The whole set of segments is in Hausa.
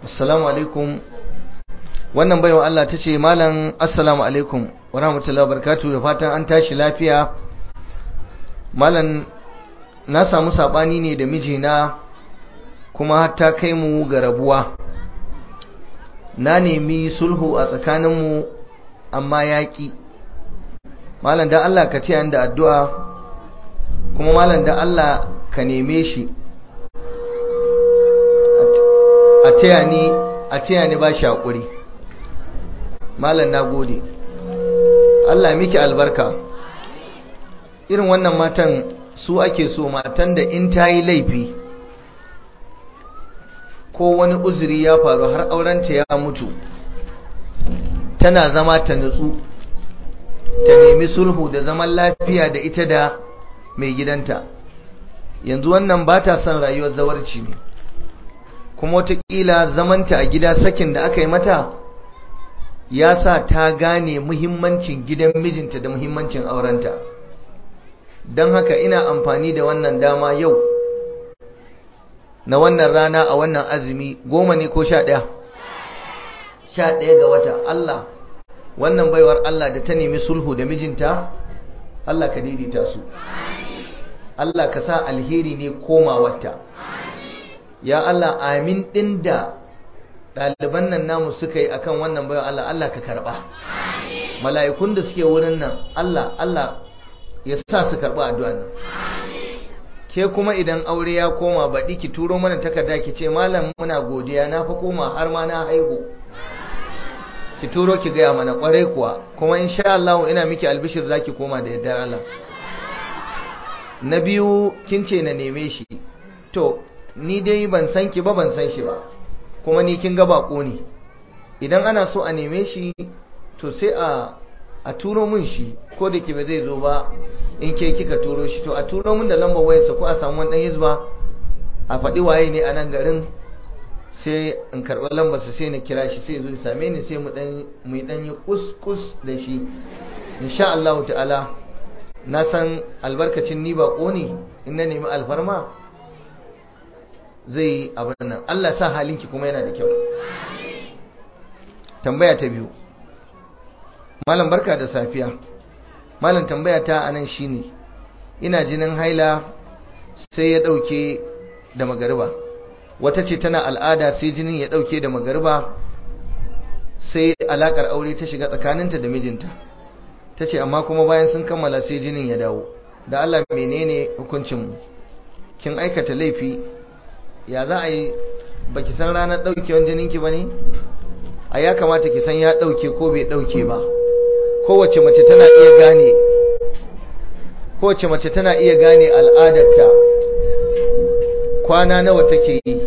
assalamu alaikum wannan baiwa Allah ta ce malam assalamu alaikum wa rahmatullahi wa barakatuh da fatan an tashi lafiya malam na samu sabani ne da mijina kuma har ta kai mu ga rabuwa na nemi sulhu a tsakaninmu amma yaƙi malam da Allah ka taya da addu'a kuma malam da Allah ka neme shi a taya ni a taya ni ba shi haƙuri malam na gode Allah miki albarka irin wannan matan su ake so matan da in ta yi laifi ko wani uzuri ya faru har aurenta ya mutu tana zama ta nutsu ta nemi sulhu da zaman lafiya da ita da mai gidanta yanzu wannan ba ta son rayuwar zawarci ne kuma watakila zamanta a gida sakin da aka yi mata ya sa ta gane muhimmancin gidan mijinta da muhimmancin aurenta don haka ina amfani da wannan dama yau na wannan rana a wannan azumi goma ne ko sha ɗaya sha ɗaya ga wata Allah wannan baiwar Allah da ta nemi sulhu da mijinta Allah ka daidaita su Allah ka sa alheri ne komawarta ya Allah amin ɗin da ɗaliban nan namu suka yi akan wannan baiwar Allah Allah ka karɓa mala'ikun da suke wurin nan Allah Allah ya sa su karɓi addu'a nan ke kuma idan aure ya koma baɗi ki turo mana takarda ki ce malam muna godiya na fa koma har ma na haihu ki turo ki gaya mana kwarai kuwa kuma insha Allah ina miki albishir zaki koma da yardar Allah na biyu kin ce na neme shi to ni dai ban san ki ba ban san shi ba kuma ni kin ga bako ne idan ana so a neme shi to sai a a turo min shi ko da ke ba zai zo ba in ke kika turo shi to a turo min da lambar wayarsa ko a samu wani dan hizba a faɗi waye ne a nan garin sai in karɓi lambar sa sai na kira shi sai zo ya same ni sai mu dan mu dan yi kuskus da shi insha Allah ta'ala na san albarkacin ni ba ne in na nemi alfarma zai abin nan Allah sa halinki kuma yana da kyau tambaya ta biyu malam barka da safiya malam tambaya ta anan shine ina jinin haila sai ya dauke da magariba wata ce tana al'ada sai jinin ya dauke da magariba sai alakar aure ta shiga tsakaninta da mijinta ta ce amma kuma bayan sun kammala sai jinin ya dawo da Allah menene hukuncinmu kin aikata laifi ya za a yi baki san ranar daukewan jininki ba ne a ya kamata ki san ya dauke ko bai dauke ba kowace mace tana iya gane kowace mace tana iya gane al'adarta kwana nawa take yi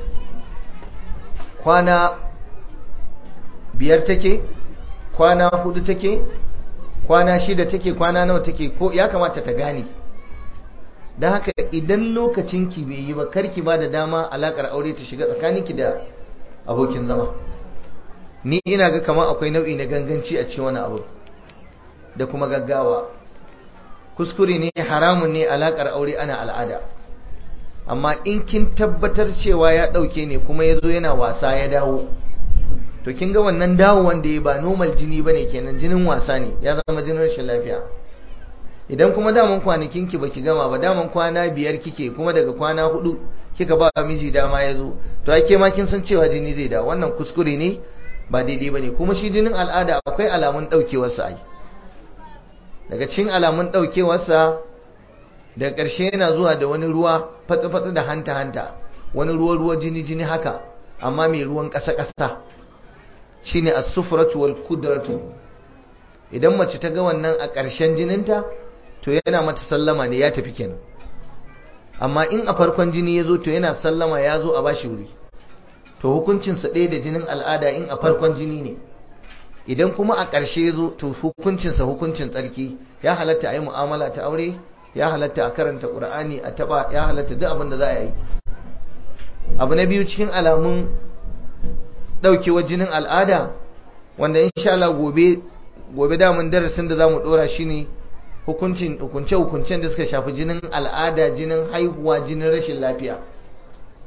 kwana biyar take kwana hudu take kwana shida take kwana nawa take ko ya kamata ta gane don haka idan lokacinki bai yi ba karki ba da dama alakar aure ta shiga tsakaninki da abokin zama ni ina ga kamar akwai nau'i na ganganci a cikin wani abu da kuma gaggawa kuskure ne haramun ne alakar aure ana al'ada amma in kin tabbatar cewa ya dauke ne kuma ya zo yana wasa ya dawo to kin ga wannan dawo wanda ya ba normal jini bane kenan jinin wasa ne ya zama jinin rashin lafiya idan kuma daman kwanakin ki baki gama ba daman kwana biyar kike kuma daga kwana hudu kika ba miji dama ya zo to ake ma kin san cewa jini zai dawo wannan kuskure ne ba daidai bane kuma shi jinin al'ada akwai alamun daukewar sa ai daga cikin alamun ɗaukewarsa daga ƙarshe yana zuwa da wani ruwa fatsi-fatsi da hanta-hanta wani ruwa-ruwa jini-jini haka amma mai ruwan ƙasa-ƙasa shi ne asufuratu wal kudratu idan mace ta ga wannan a ƙarshen jininta to yana mata sallama ne ya tafi kenan amma in a farkon jini ya zo to yana sallama ya zo a bashi wuri to hukuncinsa ɗaya da jinin al'ada in a farkon jini ne idan kuma a ƙarshe zo to hukuncinsa hukuncin tsarki ya halatta a yi mu'amala ta aure ya halatta a karanta ƙur'ani a taɓa ya halatta duk abin da za a yi abu na biyu cikin alamun ɗaukewar jinin al'ada wanda insha Allah gobe gobe damun darasin da za mu ɗora shi ne hukuncin hukunce hukuncen da suka shafi jinin al'ada jinin haihuwa jinin rashin lafiya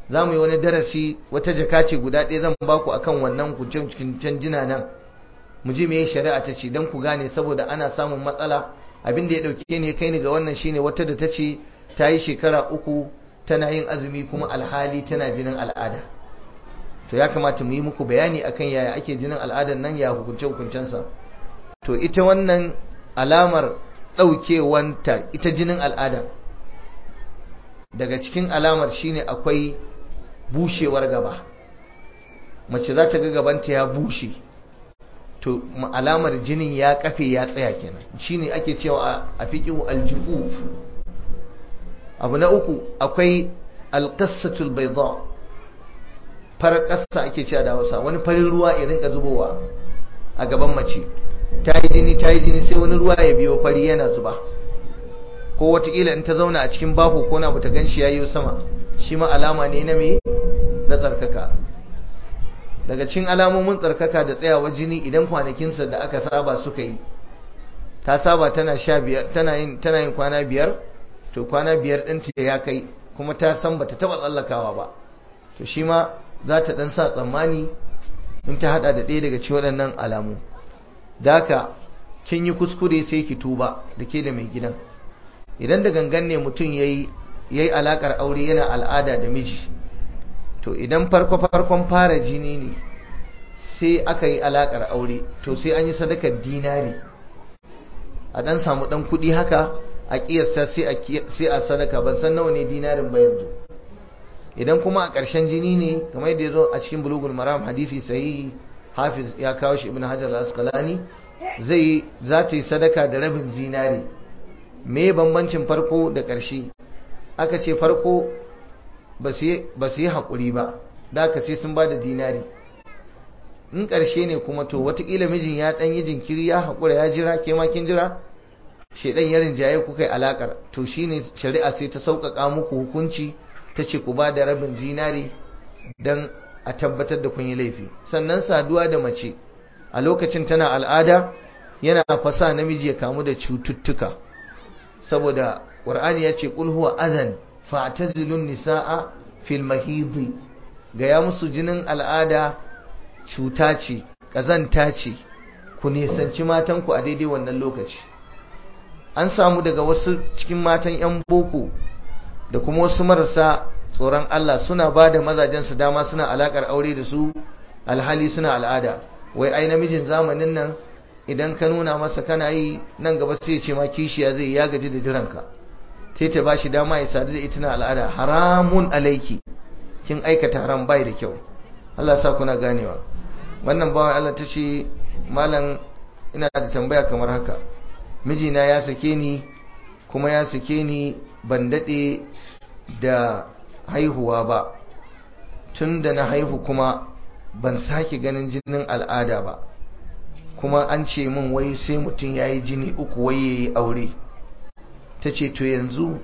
za mu yi wani darasi wata jaka ce guda ɗaya zan ba ku akan wannan kuncin jina nan mu ji meye shari'a ta ce don ku gane saboda ana samun matsala abin da ya ɗauke ne kai ni ga wannan shine wata da ta ce ta yi shekara uku tana yin azumi kuma alhali tana jinin al'ada to ya kamata mu yi muku bayani akan yaya ake jinin al'adar nan ya hukunce hukuncensa to ita wannan alamar ɗaukewanta ita jinin al'ada daga cikin alamar shine akwai bushewar gaba mace za ta ga gabanta ya bushe to alamar jinin ya kafe ya tsaya kenan shine ake cewa a fiqhu aljufuf abu na uku akwai alqassatul bayda farar ƙasa ake cewa da Hausa wani farin ruwa ya rinka zubowa a gaban mace ta yi jini ta yi jini sai wani ruwa ya biyo fari yana zuba ko watakila in ta zauna a cikin baho ko na bata ganshi yayi sama shi ma alama ne na me na tsarkaka daga cikin alamomin tsarkaka da tsayawar jini idan kwanakinsa da aka saba suka yi ta saba tana sha biyar tana yin tana yin kwana biyar to kwana biyar ɗinta ya kai kuma ta san bata taɓa tsallakawa ba to shi ma za ta ɗan sa tsammani in ta haɗa da ɗaya daga cikin waɗannan alamu da haka kin yi kuskure sai ki tuba da ke da mai gidan idan da gangan ne mutum ya yi alaƙar aure yana al'ada da miji to idan farko-farkon fara jini ne sai aka yi alaƙar aure to sai an yi sadakar dinari a ɗan samu ɗan kuɗi haka a ƙiyasta sai a sadaka ban san nawa ne dinarin ba yanzu idan kuma a ƙarshen jini ne kamar yadda ya zo a cikin bulugul maram hadisi sahihi hafiz ya kawo shi ibn hajar al-asqalani zai za ta yi sadaka da rabin zinari me bambancin farko da ƙarshe aka ce farko ba su yi haƙuri ba da aka sai sun ba da dinari in ƙarshe ne kuma to watakila mijin ya ɗan yi jinkiri ya haƙura ya jira ke makin jira shaidan ya rinjaye kuka yi alaƙar to shine shari'a sai ta sauƙaƙa muku hukunci ta ce ku ba da rabin zinari don a tabbatar da kun yi laifi sannan saduwa da mace a lokacin tana al'ada yana fasa namiji ya kamu da cututtuka saboda ƙur'ani ya ce ƙul huwa azan fa'tazilun nisaa fil mahidi ga ya musu jinin al'ada cuta ce ƙazanta ce ku nisanci matanku a daidai wannan lokaci an samu daga wasu cikin matan 'yan boko da kuma wasu marasa tsoron Allah suna ba da mazajensu dama suna alakar aure da su alhali suna al'ada wai ai namijin zamanin nan idan ka nuna masa kana yi nan gaba sai ya ce ma kishiya zai ya gaji da jiranka sai ta ba shi dama ya sadu da ita na al'ada haramun alaiki kin aikata haram bai da kyau Allah sa kuna ganewa wannan bawan Allah ta ce malam ina da tambaya kamar haka mijina ya sake ni kuma ya sake ni ban daɗe da haihuwa ba tun da na haihu kuma ban sake ganin jinin al'ada ba kuma an ce min wai sai mutum ya yi jini uku wai ya yi aure ta ce to yanzu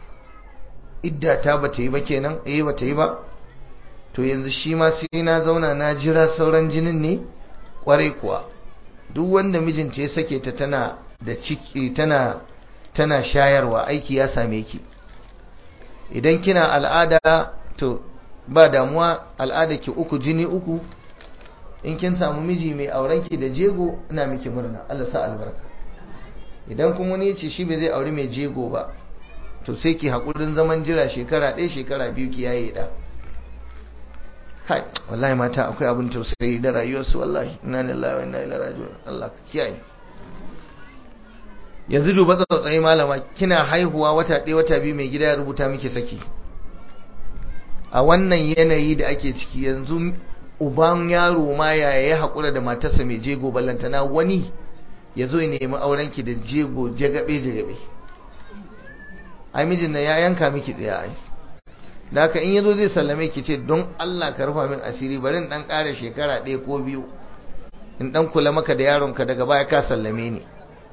idda ta ba ta yi ba kenan eh ba ta yi ba to yanzu shi ma sai na zauna na jira sauran jinin ne kwarai kuwa duk wanda mijinta ya sake ta tana da ciki tana tana shayarwa aiki ya same ki idan kina al'ada to ba damuwa al'ada ki uku jini uku in kin samu miji mai auren ki da jego ina miki murna Allah sa albarka idan kuma ne ce shi bai zai aure mai jego ba to sai ki hakurin zaman jira shekara ɗaya shekara biyu ki yaye da kai wallahi mata akwai abin tausayi da rayuwarsu wallahi inna lillahi wa inna ilaihi raji'un Allah ka kiyaye yanzu duba tsautsayi malama kina haihuwa wata ɗaya wata biyu mai gida ya rubuta miki saki a wannan yanayi da ake ciki yanzu uban yaro ma yaya ya haƙura da matarsa mai jego ballantana wani ya zo ya nemi aurenki da jego jagabe jagabe ai mijin na ya yanka miki tsaya ai da haka in yazo zai sallame ki ce don Allah ka rufa min asiri bari in dan ƙara shekara ɗaya ko biyu in dan kula maka da yaronka daga baya ka sallame ni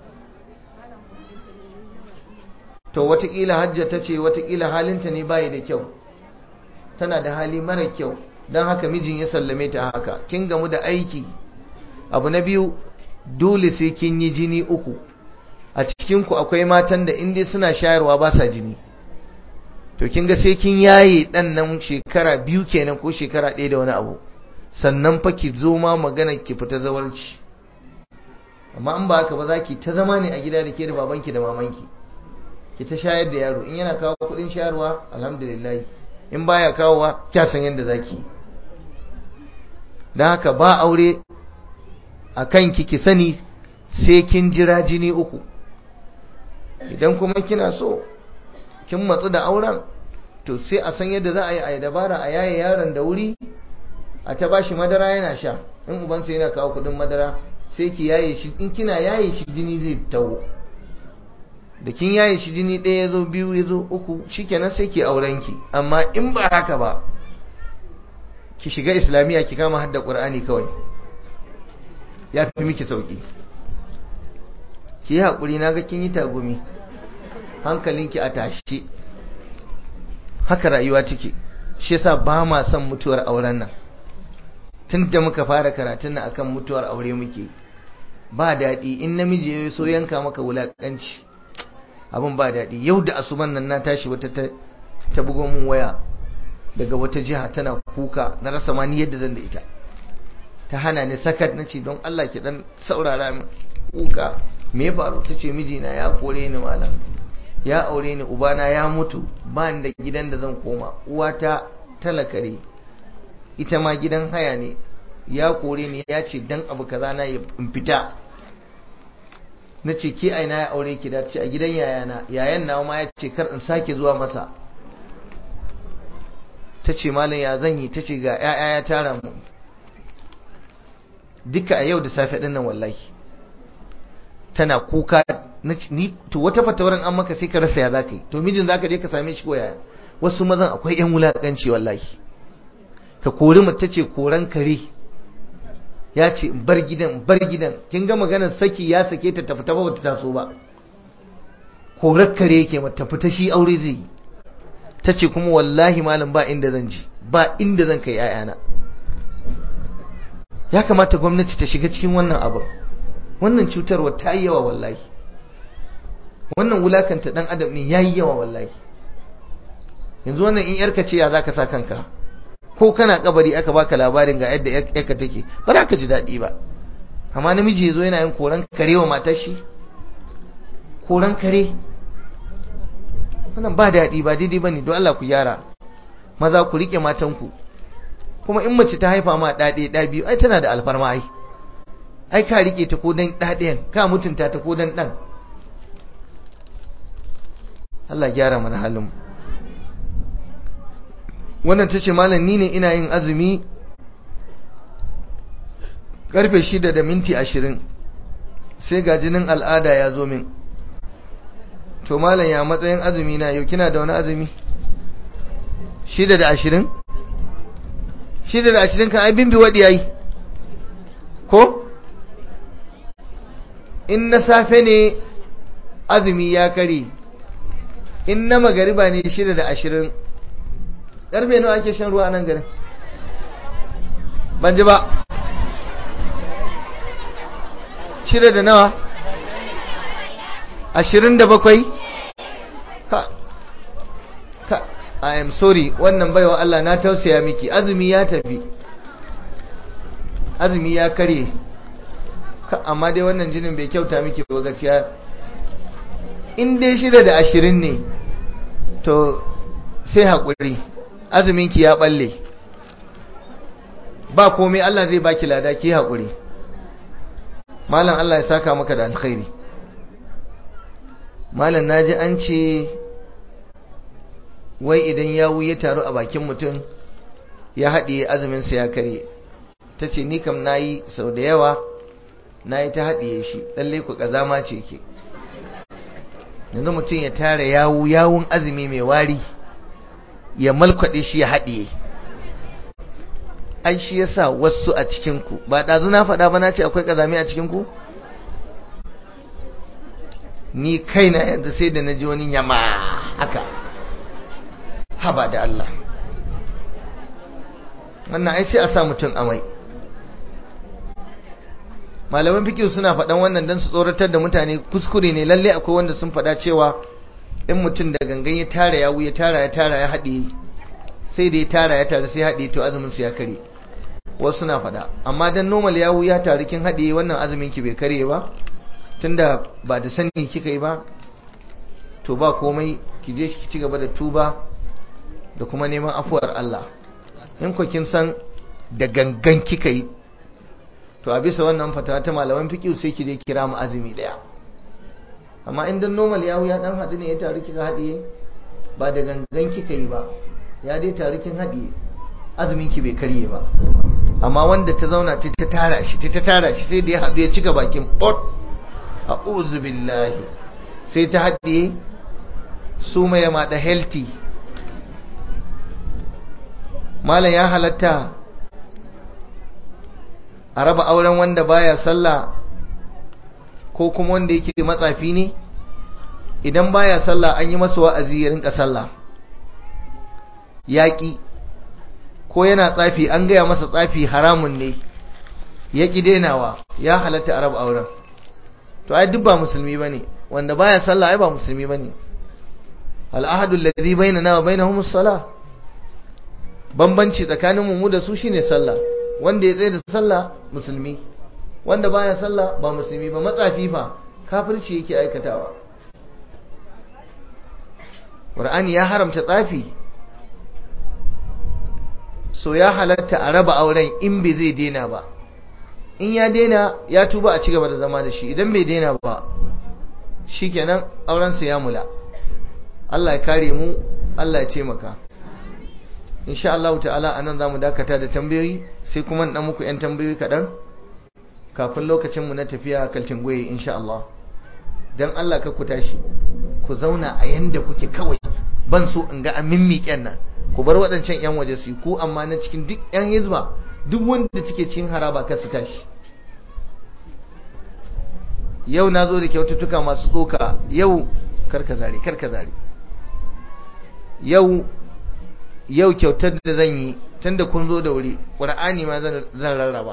to watakila hajja ta ce watakila halinta ne bayi da kyau tana da hali mara kyau don haka mijin ya sallame ta haka kin gamu da aiki abu na biyu dole sai kin yi jini uku a cikinku akwai matan da inda suna shayarwa ba sa jini to kin ga sai kin yaye dan nan shekara biyu kenan ko shekara ɗaya da wani abu sannan fa ki zo ma magana ki fita zawarci amma in ba haka ba za ki ta zama ne a gida da ke da babanki da mamanki ki ta shayar da yaro in yana kawo kuɗin shayarwa alhamdulillah in baya kawowa kya san yadda zaki don haka ba aure a kanki ki sani sai kin jira jini uku idan kuma kina so kin matsu da auren to sai a san yadda za a yi a dabara a yaye yaron da wuri a ta bashi madara yana sha in ubansa yana kawo kudin madara sai ki yaye shi in kina yaye shi jini zai tawo da kin yaye shi jini ɗaya ya zo biyu ya zo uku shikenan sai ki auren ki amma in ba haka ba ki shiga islamiyya ki kama hadda qur'ani kawai ya fi miki sauki ki yi haƙuri na ga kin yi tagumi hankalinki a tashi haka rayuwa take shi yasa ba ma son mutuwar auren nan tun da muka fara karatun nan akan mutuwar aure muke ba daɗi in namiji ya so yanka maka wulaƙanci abin ba daɗi yau da asuban nan na tashi wata ta bugo min waya daga wata jiha tana kuka na rasa ma ni yadda zan da ita ta hana ni sakat na ce don Allah ki dan saurara min kuka me faru ta ce mijina ya kore ni malam ya aure ni ubana ya mutu ba ni da gidan da zan koma uwata talakare ita ma gidan haya ne ya kore ni ya ce dan abu kaza na in fita na ce ke aina ya aure ki da ce a gidan yayana yayan na ma ya ce kar in sake zuwa masa ta ce malam ya zan yi ta ce ga 'ya'ya ya tara mu duka a yau da safe ɗin nan wallahi tana kuka ni to wata fatawaran an maka sai ka rasa ya zaka yi to mijin zaka je ka same shi ko yaya wasu mazan akwai yan wulakanci wallahi ka kori mace ce koran kare ya ce in bar gidan in bar gidan kin ga maganar saki ya sake ta tafi ta ba ta taso ba korar kare yake mata fita shi aure zai yi ta ce kuma wallahi malam ba inda zan ji ba inda zan kai 'ya'yana ya kamata gwamnati ta shiga cikin wannan abin wannan cutarwa ta yi yawa wallahi wannan wulakanta dan adam ne ya yi yawa wallahi yanzu wannan in yarka ce ya za ka sa kanka ko kana kabari aka baka labarin ga yadda yarka take ba za ka ji daɗi ba amma namiji ya zo yana yin koran kare wa matar shi koran kare wannan ba daɗi ba daidai ba ne don Allah ku gyara maza ku riƙe matanku kuma in mace ta haifa ma ɗaɗe ɗa biyu ai tana da alfarma ai ai ka riƙe ta ko dan ɗaɗayan ka mutunta ta ko dan ɗan Allah gyara mana halin wannan ta ce malam ni ne ina yin azumi karfe shida da minti ashirin sai ga jinin al'ada ya zo min to malam ya matsayin azumi na yau kina da wani azumi shida da ashirin shida da ashirin kan aibin bi waɗi yayi ko in na safe ne azumi ya kare in na magariba ne shida da ashirin ƙarfe nawa ake shan ruwa a nan garin ban ji ba shida da nawa ashirin da bakwai ka ka I am sorry wannan baiwa Allah na tausaya miki azumi ya tafi azumi ya kare amma dai wannan jinin bai kyauta miki ba gaskiya in dai shida da ashirin ne to sai haƙuri azuminki ya balle ba komai Allah zai baki lada ki haƙuri malam Allah ya saka maka da alkhairi malam naji an ce wai idan yawu ya taru a bakin mutum ya haɗiye azuminsa ya kare ta ce ni kam nayi sau da yawa nayi ta haɗiye shi lallai ku ƙazama ce ke yanzu mutum ya tara yawu yawun azumi mai wari ya malkwaɗe shi ya haɗiye ai shi yasa wasu a cikinku ba ɗazu na faɗa ba na ce akwai ƙazami a cikinku ni kaina yanzu sai da na ji wani yama haka haba da Allah wannan ai sai a sa mutum amai malaman fikihu suna faɗan wannan don su tsoratar da mutane kuskure ne lalle akwai wanda sun faɗa cewa in mutum da gangan ya tara yawu ya tara ya tara ya haɗe sai da ya tara ya tara sai haɗe to azumin su ya kare wasu suna faɗa amma dan normal yawu ya taru kin haɗe wannan azumin ki bai kare ba tunda ba da sani kika yi ba to ba komai ki je ki ci gaba da tuba da kuma neman afuwar Allah in ku kin san da gangan kika yi to a bisa wannan fatawa ta malaman fiqh sai ki je kira mu azumi daya amma in dan normal yawu ya dan hadu ne ya taru kika hadiye ba da gangan kika yi ba ya dai taru kin hadiye azumin ki bai karye ba amma wanda ta zauna ta ta tara shi ta ta tara shi sai da ya hadu ya cika bakin pot a'udhu billahi sai ta hadiye su mai ma da healthy malam ya halatta a raba auren wanda baya sallah ko kuma wanda yake matsafi ne idan baya sallah an yi masa wa'azi ya rinka sallah yaƙi ko yana tsafi an gaya masa tsafi haramun ne ya ƙi denawa ya halatta a raba auren to ai duk ba musulmi bane wanda baya sallah ai ba musulmi bane al'ahadu alladhi bainana wa bainahum as-salah bambanci tsakanin mu da su shine sallah wanda ya tsaye da sallah musulmi wanda baya sallah ba musulmi ba matsafi fa kafirci yake aikatawa Qur'ani ya haramta tsafi so ya halatta a raba auren in bai zai dena ba in ya dena ya tuba a cigaba da zama da shi idan bai dena ba shikenan aurensa ya mula Allah ya kare mu Allah ya taimaka insha Allah ta'ala anan zamu dakata da tambayoyi sai kuma dan muku yan tambayoyi kadan kafin lokacin mu na tafiya kalcin goye insha Allah dan Allah ka ku tashi ku zauna a yanda kuke kawai ban so in ga a mimmiƙen nan ku bar waɗancan yan waje su ku amma na cikin duk yan hizba duk wanda suke cikin haraba ka su tashi yau na zo da kyaututtuka masu tsoka yau karka zare karka zare yau yau kyautar da zan yi tunda kun zo da wuri ƙur'ani ma zan rarraba